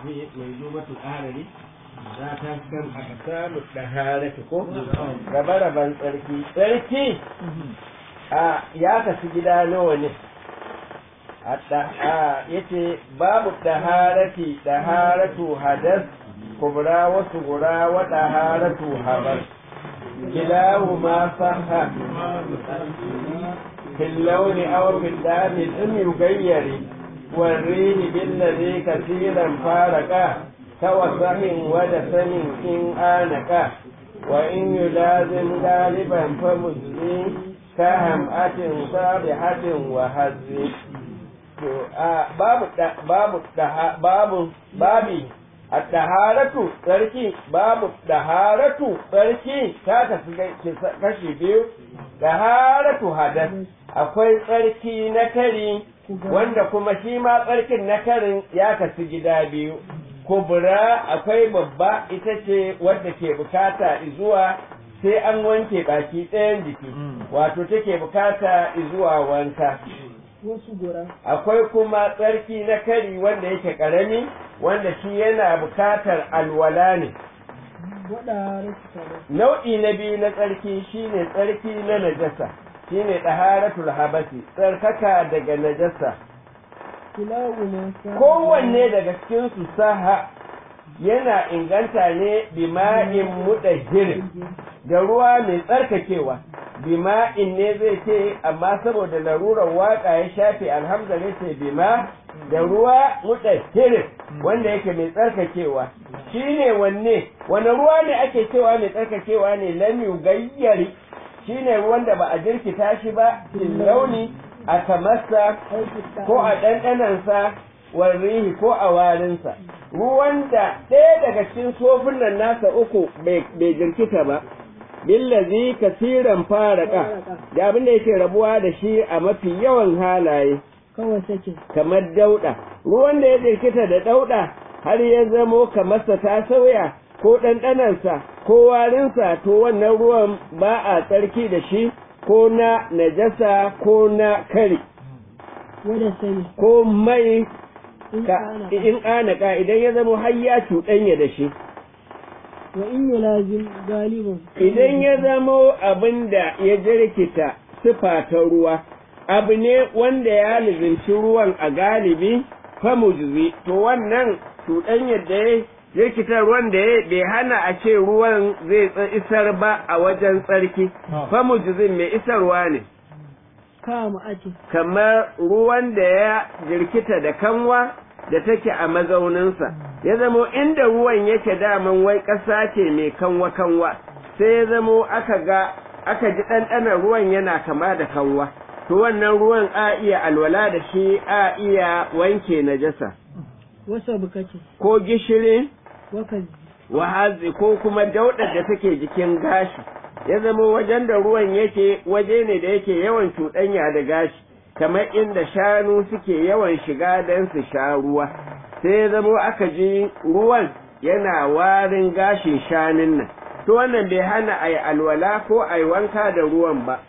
fi mai zubatul aharari za ta kan aka samu ɗaharati ko rabe-raben tsarki tsarki a ya kasu gida nawa ne a yace babu ɗaharati ɗaharatu hadas kubra wasu gura wa ɗaharatu habar kilahu ma saha في اللون أو في الدم إن يغير والريح بالذي كثيرا فارقا كوسع ودسم إن آنكا وإن يلازم غالبا فمزي كهمأة صالحة وهز babu babu babu babi at-taharatu tsarki babu taharatu tsarki ta tafi kashi biyu taharatu hadas akwai tsarki na kari wanda kuma shi ma tsarkin na karin ya kasu gida biyu kubura akwai babba ita ce wadda ke bukata zuwa sai an wanke baki ɗayan jiki wato take bukata zuwa wanka wasu gura akwai kuma tsarki na kari wanda yake ƙarami wanda shi yana bukatar alwala ne waɗa rasu nau'i na biyu na tsarki shine tsarki na najasa shine ɗaharatul habasi tsarkaka daga najasa kilawu ma sa kowanne daga cikin su saha yana inganta ne bima'in mudahhirin da ruwa mai tsarkakewa bima'in ne zai ce amma saboda larurar waka ya shafe alhamza ne ce bima da ruwa mudahhirin wanda yake mai tsarkakewa shine wanne wani ruwa ne ake cewa mai tsarkakewa ne lam yugayyari shine ruwan da ba a jirkita shi ba fil launi a kamarsa ko a ɗanɗanansa warrihi ko a warinsa ruwan da ɗaya daga cikin sofin nan nasa uku bai jirkita ba billazi kasiran faraka da abin da yake rabuwa da shi a mafi yawan halaye kawai sake kamar dauɗa ruwan da ya jirkita da dauɗa har ya zamo kamarsa ta sauya ko ɗanɗanansa ko warinsa to wannan ruwan ba a tsarki da shi ko na najasa ko na kari wadda sani ko mai in ka kana in anaka idan ya zamo har ya cuɗanya da shi wa in yi lazim galibin idan ya zamo abin da ya jirkita sifa ta ruwa abu ne wanda ya lizinci ruwan a galibi famujzi to wannan cuɗanyar da ya jirkita ruwan da ya bai hana a ce ruwan zai tsa- isar ba a wajen tsarki famujzin mai isarwa ne kama ake kamar ruwan da ya jirkita da kanwa da take a mazauninsa ya zamo inda ruwan yake daman wai ƙasa ce mai kanwa-kanwa sai ya zamo aka ga aka ji ɗanɗanon ruwan yana kama da kanwa to wannan ruwan a iya alwala da shi a iya wanke najasa wasa bukaci ko gishiri wakazi wahazi ko kuma daudar da take jikin gashi ya zama wajen da ruwan yake waje ne da yake yawan cuɗanya da gashi kamar inda shanu suke yawan shiga don su sha ruwa sai ya zama aka ji ruwan yana warin gashin shanun nan to wannan bai hana a yi alwala ko a yi wanka da ruwan ba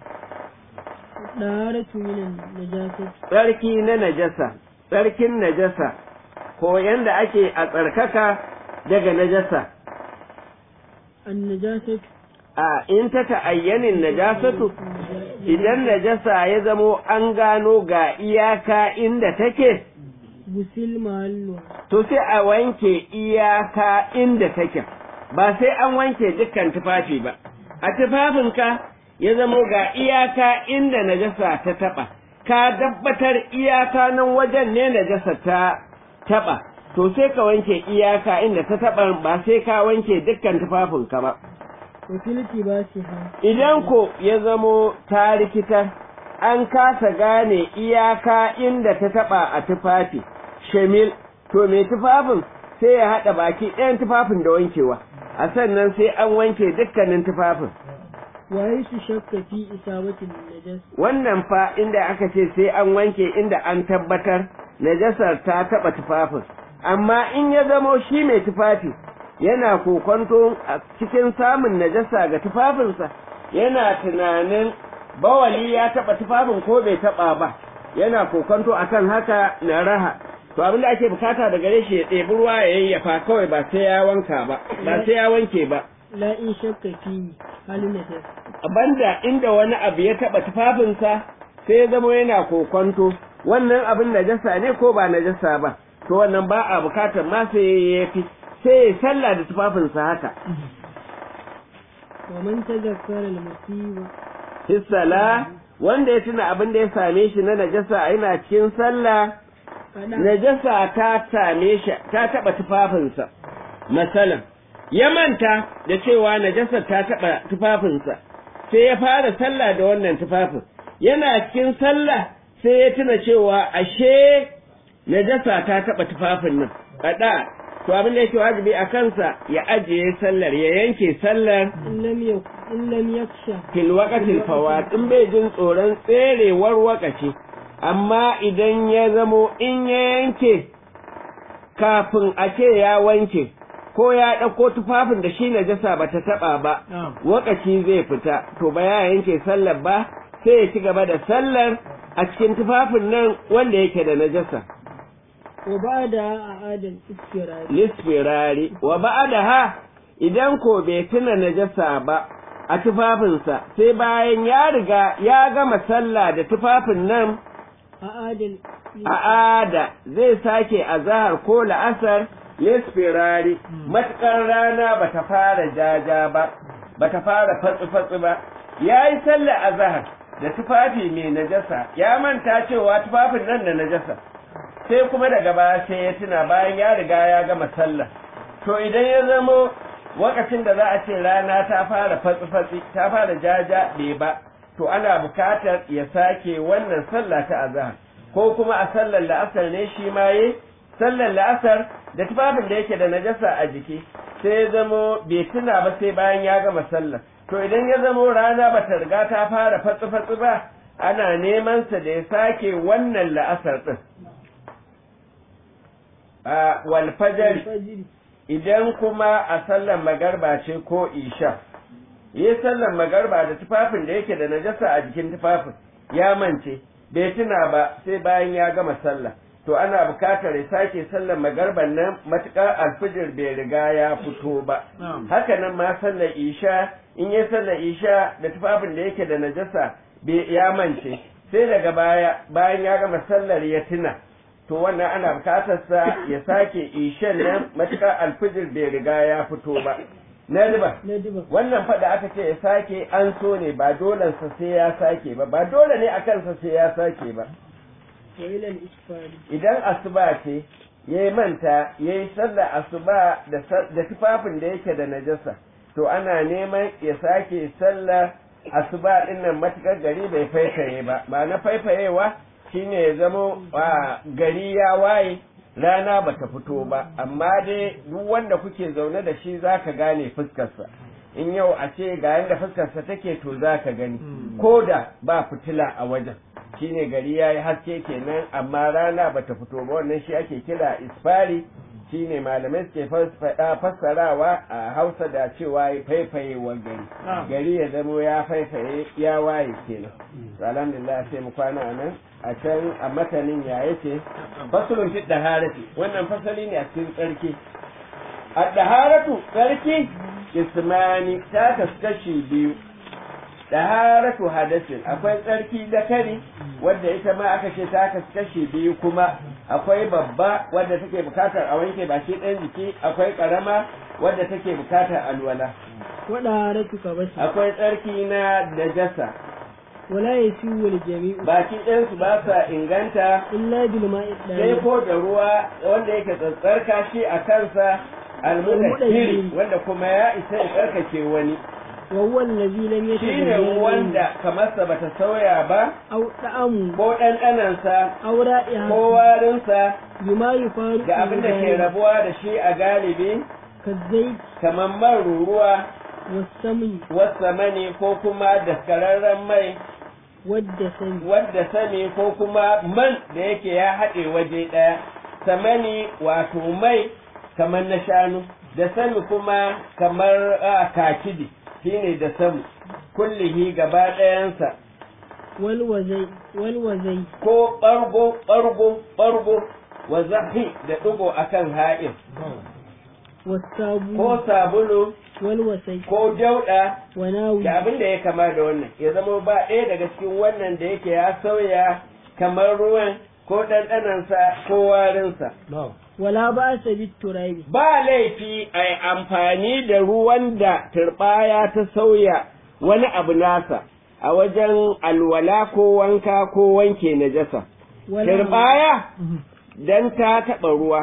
ɗaratu minan najasa tsarki na najasa tsarkin najasa ko yanda ake a tsarkaka daga najasa an najasa a in ta ta'ayyanin najasatu idan najasa ya zamo an gano ga iyaka inda take gusil mahallu to sai a wanke iyaka inda take ba sai an wanke dukkan tufafi ba a tufafinka ya zamo ga iyaka inda najasa ta taba ka dabbatar iyaka nan wajen ne najasa ta taba to sai ka wanke iyaka inda ta taba ba sai ka wanke dukkan tufafinka ba wakilci ba shi ha idan ko ya zamo ta rikitar an kasa gane iyaka inda ta taba a tufafi shamil to mai tufafin sai ya haɗa baki ɗayan tufafin da wankewa a sannan sai an wanke dukkanin tufafin waye su shakka fi isabatin najas wannan fa inda aka ce sai an wanke inda an tabbatar najasar ta taɓa tufafin amma in ya zamo shi mai tufafi yana kokonto a cikin samun najasa ga tufafinsa yana tunanin bawali ya taɓa tufafin ko bai taɓa ba yana kokonto akan haka na raha to to abin da ake bukata da gare shi ya ɗebi ruwa ya yayyafa kawai ba sai ya wanka ba ba sai ya wanke ba la in shakka fi halin najas banda inda wani abu ya taɓa tufafinsa sai ya zama yana kokonto wannan abin najasa ne ko ba najasa ba to wannan ba a bukatar ma sai ya fi sai ya sallah da tufafinsa haka wa man tazakkara al-musiba hissala wanda ya tuna abin da ya same shi na najasa yana cikin sallah kada najasa ta same shi ta taba tufafinsa masalan ya manta da cewa najasa ta taba tufafinsa sai ya fara sallah da wannan tufafin yana cikin sallah sai ya tuna cewa ashe najasa ta taba tufafin nan kada to abin da yake wajibi a kansa ya ajiye sallar ya yanke sallar in lam yak in lam yaksha fil waqatil fawat in bai jin tsoron tserewar wakaci amma idan ya zamo in ya yanke kafin a ce ya wanke ko ya ɗauko tufafin da shi najasa ba ta taɓa ba wakaci zai fita to ba ya yanke sallar ba sai ya ci gaba da sallar a cikin tufafin nan wanda yake da najasa wa ba'da a'adal istirari lisfirari wa ba'daha idan ko bai tuna najasa ba a tufafinsa sai bayan ya riga ya gama sallah da tufafin nan a'adal a ada zai sake azahar ko la'asar lisfirari matukar rana bata fara jaja ba bata fara fatsi-fatsi ba ya yi sallah azahar da tufafi mai najasa ya manta cewa tufafin nan da najasa sai kuma daga baya sai ya tuna bayan ya riga ya gama sallah to idan ya zamo lokacin da za a ce rana ta fara fatsi-fatsi ta fara jaja bai ba to ana bukatar ya sake wannan sallah ta azhar ko kuma a sallar la'asar ne shi ma yi sallar la'asar da tufafin da yake da najasa a jiki sai ya zamo bai tuna ba sai bayan ya gama sallah to idan ya zamo rana ba ta riga ta fara fatsi-fatsi ba ana neman sa da ya sake wannan la'asar din a wal fajr fajiri idan kuma a sallar magarba ce ko isha yi sallar magarba da tufafin da yake da najasa a jikin tufafin ya mance bai tuna ba sai bayan ya gama sallah to ana bukatar ya sake sallar magarban nan matuƙar alfijir bai riga ya fito ba haka nan ma sallar isha in yi sallar isha da tufafin da yake da najasa bai ya mance sai daga baya bayan ya gama sallar ya tuna to wannan ana bukatar sa ya sake ishan nan matuƙar alfijir bai riga ya fito ba na riba na diba wannan fada aka ce ya sake an so ne ba dole sa sai ya sake ba ba dole ne akan sa sai ya sake ba wa ila al-isfari idan asuba ce yayi manta yayi sallar asuba da sa- da tufafin da yake da najasa to ana neman ya sake sallar asuba din nan matukar gari bai faifaye ba ba na faifayewa shine ya zamo a gari ya waye rana bata fito ba amma dai duk wanda kuke zaune da shi zaka gane fuskarsa in yau a ce ga yanda fuskarsa take to zaka gani ko da ba fitila a wajen shine gari ya yi haske kenan amma rana bata fito ba wannan shi ake kira isfari shine malamai suke fas- fassarawa a hausa da cewa ya faifayewar gari gari ya zamo ya faifaye ya waye kenan To alhamdulillah sai mu kwana a nan a can a matanin ya yace fasulun fi daharati wannan fasali ne a cikin tsarki a daharatu tsarki ismani ta kaskashi biyu daharatu hadasin akwai tsarki da kari wadda ita ma aka ce ta kaskashi biyu kuma akwai babba wadda take bukatar a wanke baki ɗayan jiki akwai ƙarama wadda take bukatar alwala wada haratu ka bashi akwai tsarki na najasa wala yasiu wal jami'u baki ɗayansu ba sa inganta illa bil ma'i sai dahir ko da ruwa wanda yake tsatsarka shi a kansa almudahiri wanda kuma ya isa ya tsarkake wani wa huwa allazi lam shi ne yatabayyana wanda kamarsa bata sauya ba aw da'amu ko ɗanɗanansa aw ra'iha ko warinsa bima yufaru ga abin da ke rabuwa da shi a galibi kazzai kamar man ruruwa wasami wasa mani ko kuma daskararren mai wadda sani wadda sami ko kuma man da yake ya haɗe waje ɗaya samani wato mai kamar na shanu da sami kuma kamar a kakidi shine da samu kullihi gaba ɗayansa wal wazai wal wazai ko ɓargo ɓargo ɓargo wa zahi da ɗigo akan ha'in wasabu ko sabulu wal wasai ko dauɗa wa nawi da abin da ya kama da wannan ya zama ba ɗaya daga cikin wannan da yake ya sauya kamar ruwan ko ɗanɗanansa ko warinsa wala ba sa bit turabi ba laifi a yi amfani da ruwan da turɓaya ta sauya wani abu nasa a wajen alwala ko wanka ko wanke najasa wala turɓaya dan ta taɓa ruwa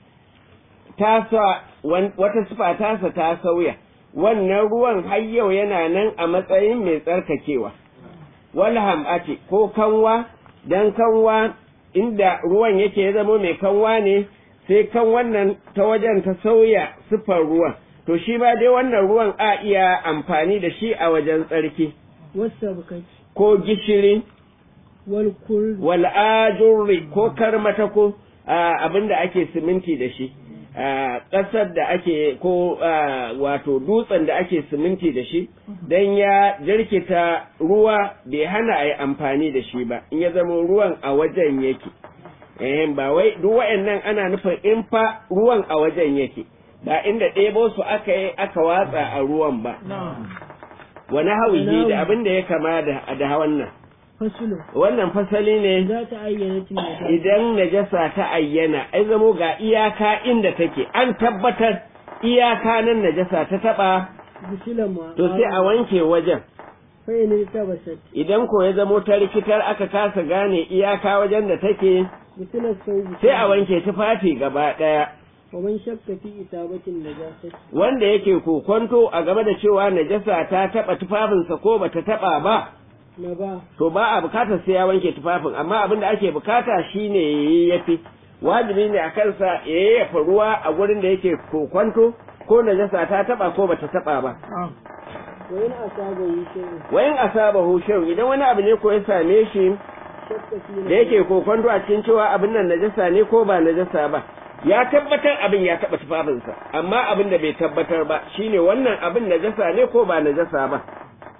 ta sa wan- wata sifa tasa ta sauya wannan ruwan har yau yana nan a matsayin mai tsarkakewa walham ake ko kanwa dan kanwa inda ruwan yake ya zama mai kanwa ne sai kan wannan ta wajen ta sauya siffar ruwan to shi ma dai wannan ruwan a iya amfani da shi a wajen tsarki wasabkati ko gishiri wal kurri wal'ajurri ko karmatako abinda ake siminti da shi a ƙasar da ake ko ah, wato dutsen da ake siminti da shi don ya jirkita ruwa bai hana a yi amfani da shi ba in ya zama ruwan a wajen yake eh ba wai duk wa'annan ana nufin in fa ruwan a wajen yake ba inda ɗebo su aka yi aka watsa a ruwan ba wani hawihi da abin da ya kama da da wannan fasulu wannan fasali ne za ta ayyana tun da idan najasa ta ayyana ai zamo ga iyaka inda take an tabbatar iyaka nan najasa ta taba bisilan ma to sai a wanke wajen fai ne ta basat idan ko ya zamo ta rikitar aka kasa gane iyaka wajen da take bisilan sau sai a wanke tufafi gaba daya wa man shakka fi isabatin najasati wanda yake kokonto a game da cewa najasa ta taba tufafinsa ko bata taba ba na ba to ba a bukatar sai ya wanke tufafin amma abin da ake bukata shine yayi yafi wajibi ne a kansa ya yayyafa ruwa a gurin da yake kokwanto ko najasa ta taba ko bata taba ba wa in asaba yi shay'in wayin asaba hushin idan wani abu ne ko ya same shi shakka fi da yake kokwanto a cikin cewa abin nan najasa ne ko ba najasa ba ya tabbatar abin ya taba tufafinsa amma abin da bai tabbatar ba shine wannan abin najasa ne ko ba najasa ba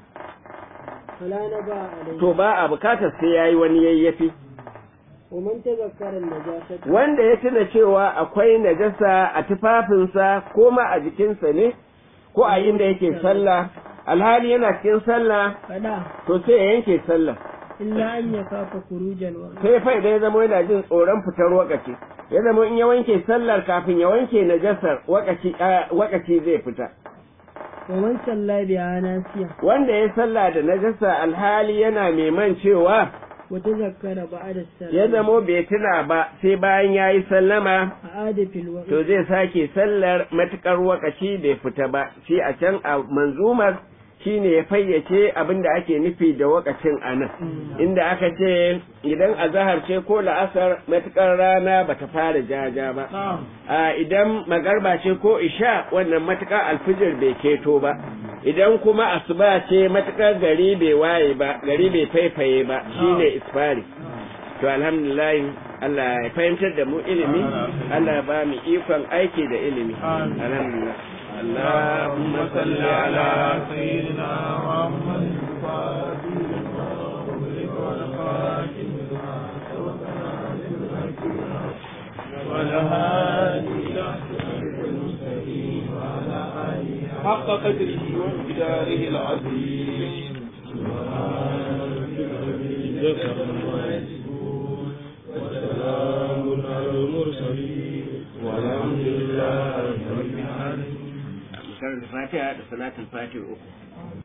fala na ba alai to ba a bukatar sai yayi wani yayyafi wa man tazakkara najasati wanda ya tuna cewa akwai najasa a tufafinsa ko ma a jikinsa ne ko a inda yake sallah alhali yana cikin sallah fada to sai ya yanke sallah illa an ya kafa kurujal wa sai fa idan ya zama yana jin tsoron fitar wakaci ya zama in ya wanke sallar kafin ya wanke najasar wakaci ah, wakaci zai fita wa man salla biha nasiya wanda ya sallah da najasa alhali yana mai man cewa wa tazakkara ba'da ya salat zamo bai tuna ba sai bayan ya yi sallama a'ada fil waqt to zai sake sallar matukar wakaci bai fita ba shi a can a manzumar shine ya fayyace abin da ake nufi da wakacin anan inda aka ce idan azahar ce ko la'asar matukar rana bata fara jaja ba a idan magarba ce ko isha wannan matukar alfijir bai keto ba idan kuma asuba ce matukar gari bai waye ba gari bai faifaye ba shine isfari to alhamdulillah Allah ya fahimtar da mu ilimi Allah ya ba mu ikon aiki da ilimi alhamdulillah اللهم صل على سيدنا محمد الفاتح لما أغلق والخاتم لما سبق ناصر الحق والهادي إلى صراط المستقيم وعلى آله حق قدره ومقداره العظيم سبحان ربك رب العزة عما يصفون وسلام على المرسلين والحمد لله رب العالمين karanta fatiha da salatul fatiha uku